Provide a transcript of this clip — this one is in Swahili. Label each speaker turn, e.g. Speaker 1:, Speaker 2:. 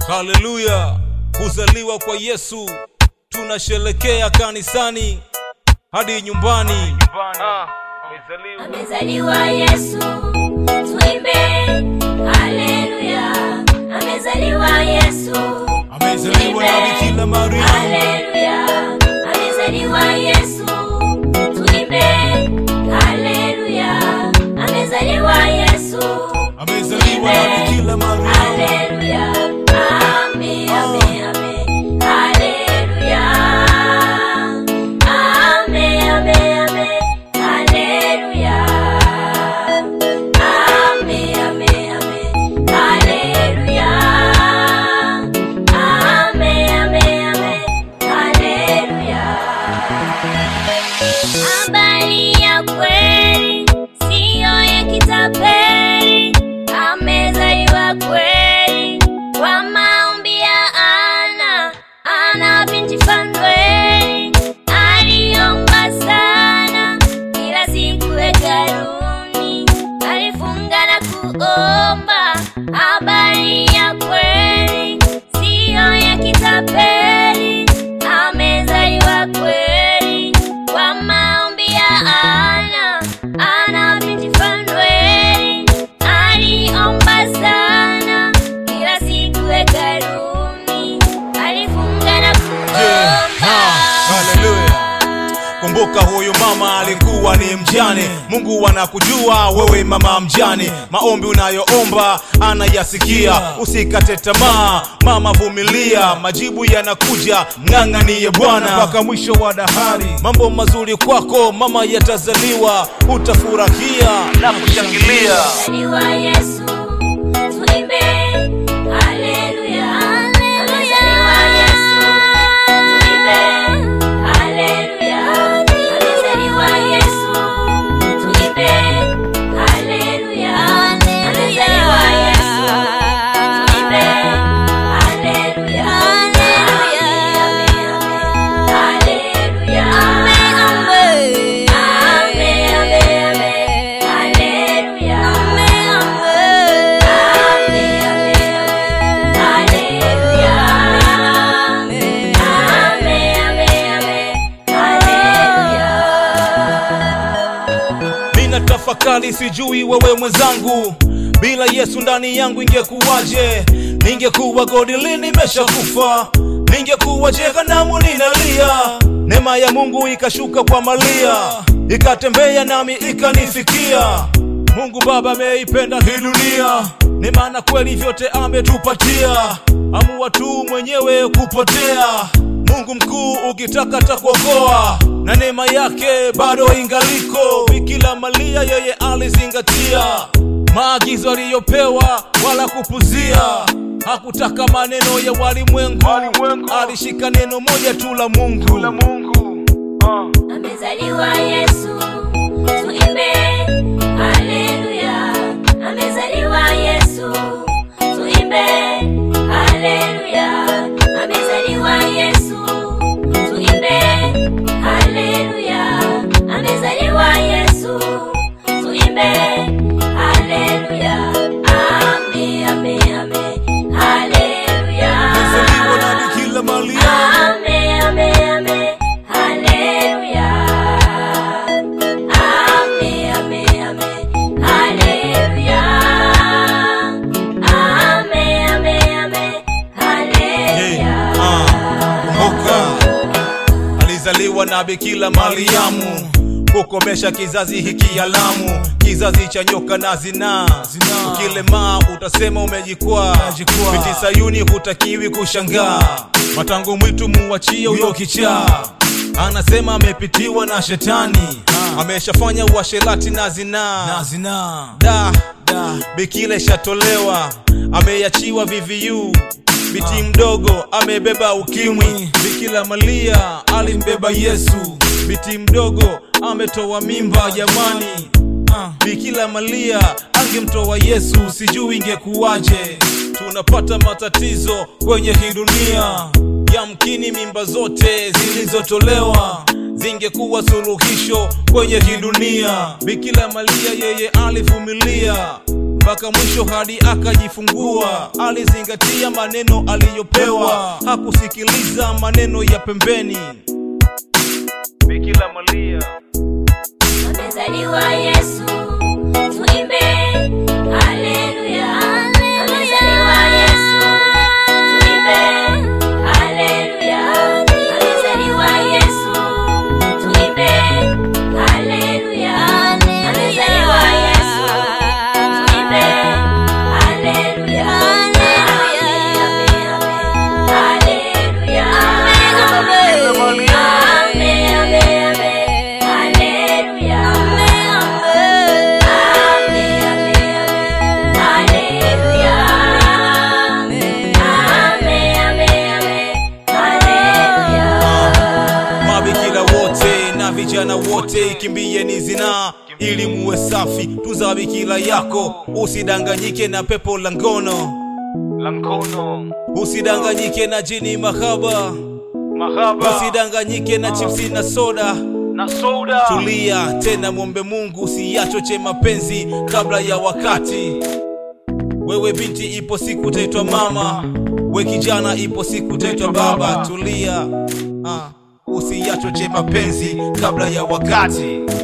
Speaker 1: haleluya kuzaliwa kwa yesu tunasherekea kanisani hadi nyumbani
Speaker 2: amezaliwa yesu tuimbe haleluya amezaliwa yesu
Speaker 1: amezaliwa na bikira maria
Speaker 2: haleluya amezaliwa yesu tuimbe haleluya amezaliwa yesu
Speaker 1: amezaliwa na bikira maria
Speaker 2: haleluya ame ame ame haleluya ame ame ame haleluya ame ame ame haleluya ame ame ame haleluya habari ya kweli siyo ya kitapeli amezaliwa kweli kwa maombi ya ana ana binti fanueli aliomba sana kila siku hekaluni alifunga na kuomba habari ya kweli siyo ya kitapeli amezaliwa kweli kwa maombi ya ana ana binti fanueli aliomba sana kila siku hekaluni alifunga na
Speaker 1: Yeah, ha, haleluya. kumbuka huyu mama alikuwa ni mjane mungu anakujua wewe mama mjane maombi unayoomba anayasikia usikate tamaa mama vumilia majibu yanakuja mng'ang'aniye bwana mpaka mwisho wa dahari mambo mazuri kwako mama yatazaliwa utafurahia na kushangilia
Speaker 2: Amezaliwa Yesu, tuimbe haleluya. Amezaliwa Yesu, tuimbe haleluya. Amezaliwa Yesu, tuimbe haleluya. Amezaliwa Yesu, tuimbe haleluya. Haleluya. Ame, ame, ame. Haleluya. Ame, ame, ame. Haleluya. Ame, ame, ame. Haleluya.
Speaker 1: mina tafakari sijui wewe mwenzangu bila yesu ndani yangu ingekuwaje ningekuwa godili nimeshakufa ningekuwa jehanamu ninalia neema ya mungu ikashuka kwa malia ikatembea nami ikanifikia mungu baba ameipenda hii dunia ni maana kweli vyote ametupatia amua tu mwenyewe kupotea mungu mkuu ukitaka takuokoa na neema yake bado ingaliko bikila malia yeye alizingatia maagizo aliyopewa wala kupuzia hakutaka maneno ya walimwengu alishika neno moja tu la mungu
Speaker 2: Amezaliwa Yesu, tuimbe haleluya. Amezaliwa Yesu, tuimbe haleluya. Amezaliwa Yesu, tuimbe haleluya. Amezaliwa Yesu, tuimbe haleluya. Ame, ame, ame. Haleluya.
Speaker 1: Amezaliwa na Bikira Maria.
Speaker 2: Ame, ame, ame. Haleluya. Ame, ame, ame. Haleluya. Ame, ame, ame. Haleluya.
Speaker 1: kumbuka alizaliwa na bikila mariamu kukomesha kizazi hiki alamu kizazi cha nyoka na zinaa ukilemaa utasema umejikwaa binti sayuni hutakiwi kushangaa matango mwitu muwachie huyo kichaa anasema amepitiwa na shetani ameshafanya uasherati na zinaa da, da. bikila ishatolewa ameachiwa VVU biti mdogo amebeba ukimwi bikila malia alimbeba yesu biti mdogo ametoa mimba jamani bikila malia angemtoa yesu sijui ingekuwaje tunapata matatizo kwenye hii dunia yamkini mimba zote zilizotolewa zingekuwa suluhisho kwenye hii dunia bikila malia yeye alivumilia mpaka mwisho hadi akajifungua alizingatia maneno aliyopewa hakusikiliza maneno ya pembeni bikila malia
Speaker 2: Amezaliwa Yesu, tuimbe haleluya. Amezaliwa Yesu, tuimbe haleluya. Amezaliwa Yesu, tuimbe haleluya. Amezaliwa Yesu, tuimbe haleluya. Haleluya. Ame, ame, ame. Haleluya. Ame, ame, ame. Haleluya. Ame, ame, ame. Haleluya.
Speaker 1: mabikira wote na vijana wote kimbieni zinaa ili muwe safi tuza bikira yako usidanganyike na pepo la ngono la ngono usidanganyike na jini mahaba mahaba usidanganyike na chipsi na soda na soda tulia tena mwombe mungu usiyachoche mapenzi kabla ya wakati wewe binti ipo siku utaitwa mama we kijana ipo siku utaitwa baba tulia ah, usiyachoche mapenzi kabla ya wakati